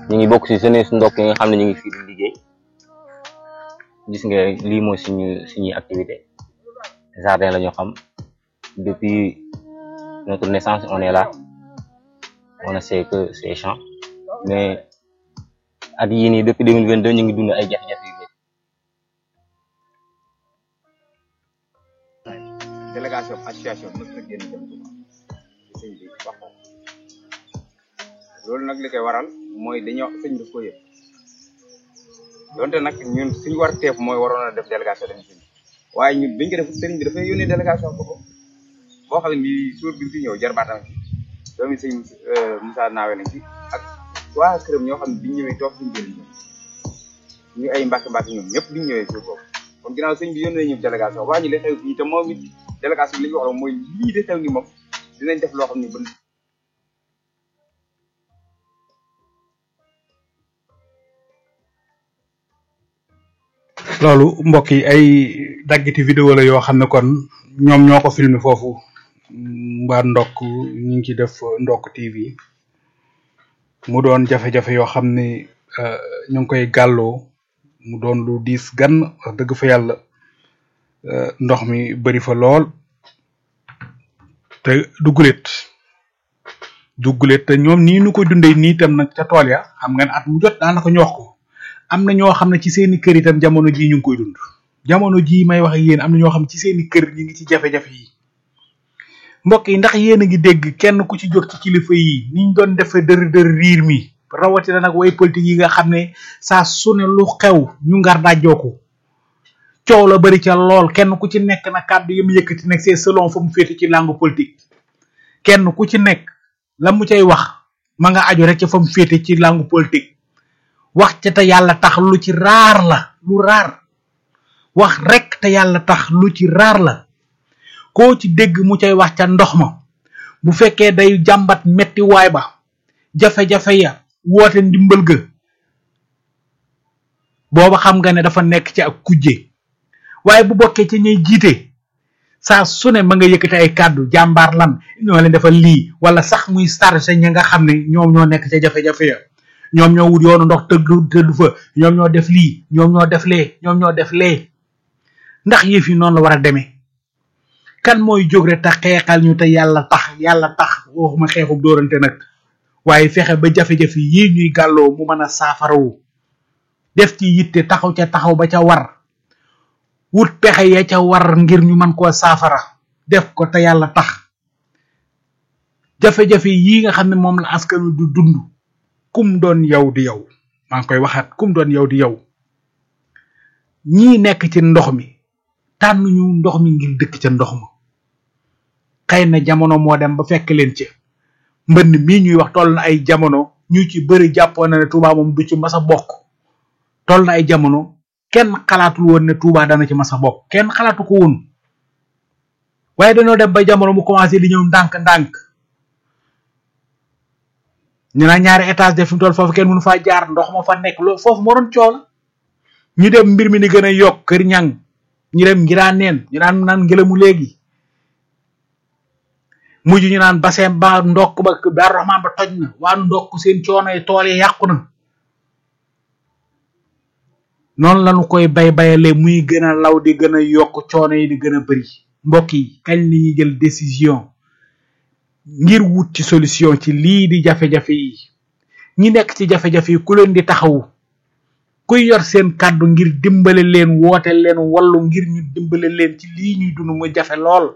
ñu ngi bokk ci jeunesse ndokk yi nga xam ne ñu ngi fii di liggéey gis nga lii mooy suñu suñuy activité jardin la ñu xam depuis notre naissance on est là on ne sait que ces champs mais at yii nii depuis 2022 ñu ngi dund ay jafe-jafe yu bëri délégation association mës na génn dem Touba sëñ bi wax ko loolu nag li koy waral mooy dañoo sëñ bi ko yëpp donte nag ñun suñu war teef mooy waroon a def délégation dem sëñ waaye ñun biñ ko def sëriñ bi dafay yónnee délégation boobu boo xam ne bii suur bi fi ñëw jarbaatam ci doomi sëñ Moussa Naawe nañ ci ak waa këram ñoo xam ne biñ ñëwee toog suñu jëriñ ñu ay mbàkk mbàkk ñoom ñëpp biñ ñëwee suur boobu kon ginnaaw sëñ bi yónnee ñu délégation waa ñu li xew fii te moom it délégation bi li ñu wax mooy lii de xew ni moom dinañ def loo xam ne bën loolu mbokk yi ay daggiti vidéo la yoo xam ne kon ñoom ñoo ko filmé foofu mbaa ndokk ñu ngi ci def ndokk TV mu doon jafe-jafe yoo xam ne ñu ngi koy gàlloo mu doon lu diis gan wax dëgg fa yàlla ndox mi bari fa lool te duggulet duggulet te ñoom nii nu ko dundee nii tam nag ca tool ya xam nga ne at mu jot daanaka ñu wax ko am na ñoo xam ne ci seeni kër itam jamono jii ñu ngi koy dund jamono jii may wax ak yéen am na ñoo xam ne ci seeni kër ñu ngi ci jafe-jafe yi mbokk yi ndax yéen a ngi dégg kenn ku ci jóg ci kilifa yi niñ doon defee dër dër riir mi rawatina nag way politique yi nga xam ne saa su ne lu xew ñu ngar dajjoo ko coow la bari ca lool kenn ku ci nekk na kàddu yi mu yëkkati nekk c'est selon fa mu féete ci langue politique kenn ku ci nekk la mu cay wax ma nga aju rek ca fa mu féete ci langue politique wax ca te yàlla tax lu ci raar la lu raar wax rek te yàlla tax lu ci raar la koo ci dégg mu cay wax ca ndox ma bu fekkee day jàmbat metti waay ba jafe-jafe ya woote ndimbal ga booba xam nga ne dafa nekk ci ak kujje waaye bu bokkee ci ñuy jiite saa su ne ma nga yëkkati ay kàddu jàmbaar lan ñoo leen defal lii wala sax muy chargé ña nga xam ne ñoom ñoo nekk ca jafe-jafe ya ñoom ñoo wut yoonu ndox tëgg tëddu fa ñoom ñoo def lii ñoom ñoo def lee ñoom ñoo def lee ndax yëf yi noonu la war a demee kan mooy jóg rek tax xeexal ñu te yàlla tax yàlla tax waxuma xeexub dóorante nag waaye fexe ba jafe-jafe yii ñuy gàlloo mu mën a saafarawu def ci yitte taxaw ca taxaw ba ca war wut pexe ya ca war ngir ñu mën koo saafara def ko te yàlla tax jafe-jafe yii nga xam ne moom la askan wi du dund kum doon yow di yow maa ngi koy waxaat kum doon yow di yow ñii nekk ci ndox mi tànn ñu ndox mi ngir dëkk ca ndox ma xëy na jamono moo dem ba fekk leen ca mbënn mii ñuy wax toll na ay jamono ñu ci bëri jàppoon na ne Touba moom du ci mas a bokk toll na ay jamono kenn xalaatul woon ne Touba dana ci mas a bokk kenn xalaatu ko woon waaye dañoo dem ba jamono mu commencé di ñëw ndànk-ndànk ñu naan ñaari étage de fi mu toll foofu kenn mënu faa jaar ndox ma fa nekk loolu foofu moo doon coow la ñu dem mbir mi ni gën a yokk kër ñang ñu dem ngiraan neen ñu naan naan ngelamu léegi mujj ñu naan bassin ba ndokk ba Daaru Rahmaan ba toj na waa ndokk seen coono yi tool yi yàqu na noonu lañu koy bay bayale muy gën a law di gën a yokk coono yi di gën a bëri mbokk yi kañ li ñuy jël décision ngir wut ci solution ci lii di jafe-jafe yi ñi nekk ci jafe-jafe yi ku leen di taxawu kuy yor seen kàddu ngir dimbale leen woote leen wallu ngir ñu dimbale leen ci lii ñuy dund mu jafe lool